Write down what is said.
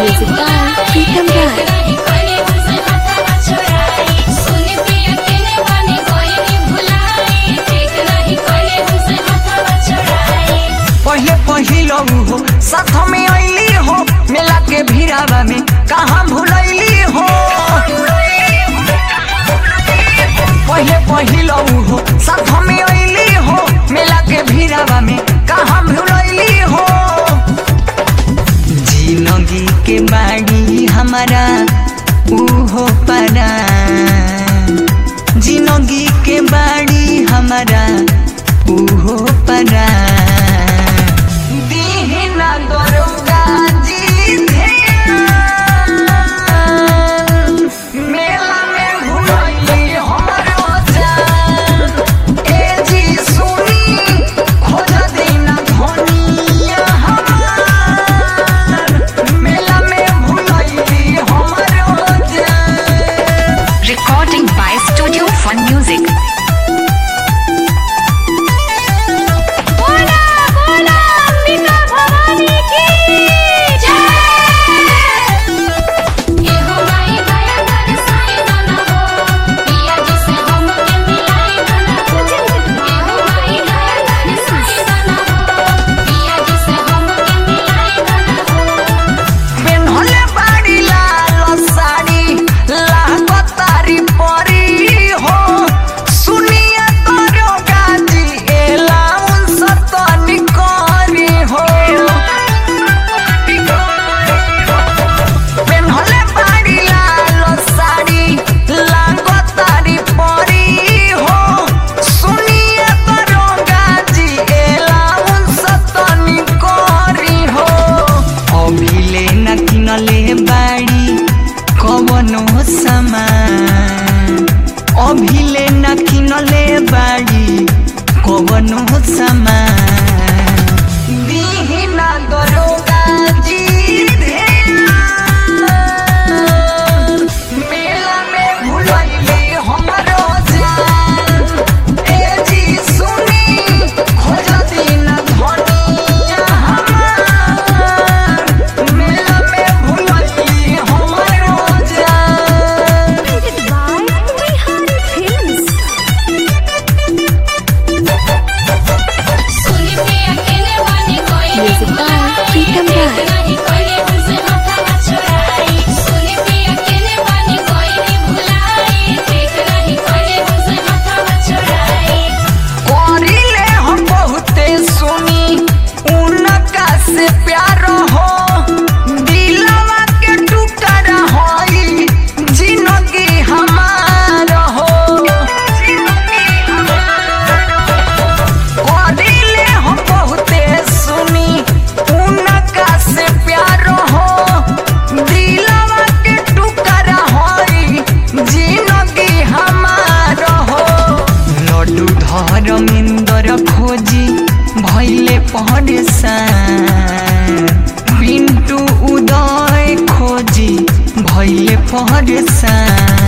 Music by Pritam Rai. पहले पहिलो हो साथ में अली हो मेला के भीड़ावा में कहाँ भूलैली हो पहले पहिलो हो साथ में अली हो मेला के भीड़ावा में कहाँ भूलैली हो जिंदगी के बाड़ी हमारा उहो परा जिंदगी के बाड़ी हमारा उहो परा दीना दरोगा जी ध्यान मेला में भुलैली हमरो जान ए जी सुनी खोज दीना धनिया हमार मेला में भुलैली हमरो जान Recording by Studio Fun Music. पेन्हले बाड़ी लाल साड़ी लागतारी परी हो सुनिए तोरो गाजी एलाउन सतनी करी हो पेन्हले बाड़ी लाल साड़ी लागतारी परी हो सुनिए तोरो गाजी एलाउन सतनी करी हो अभिले न किनले बाड़ी कवनो सामान अभिले न किनले बाड़ी कवनो सामान दिहिना दरोगा जी ध्यान मेला में भुलैली हमरो जान ए जी सुनी खोज दीना धनिया हमार मेला में भुलैली हमरो जान Music by Pritam Rai. करिले हम बहुते सुनी उनका से प्यार हो दिलवा के टुकड़ा होई जिंदगी हमार हो करिले हम बहुते सुनी उनका से प्यार हो दिलवा के टुकड़ा होई जिंदगी हमार हो लड्डू धर्मेंद्र खोजी भैले परेशान पिंटू उदय खोजी भैले परेशान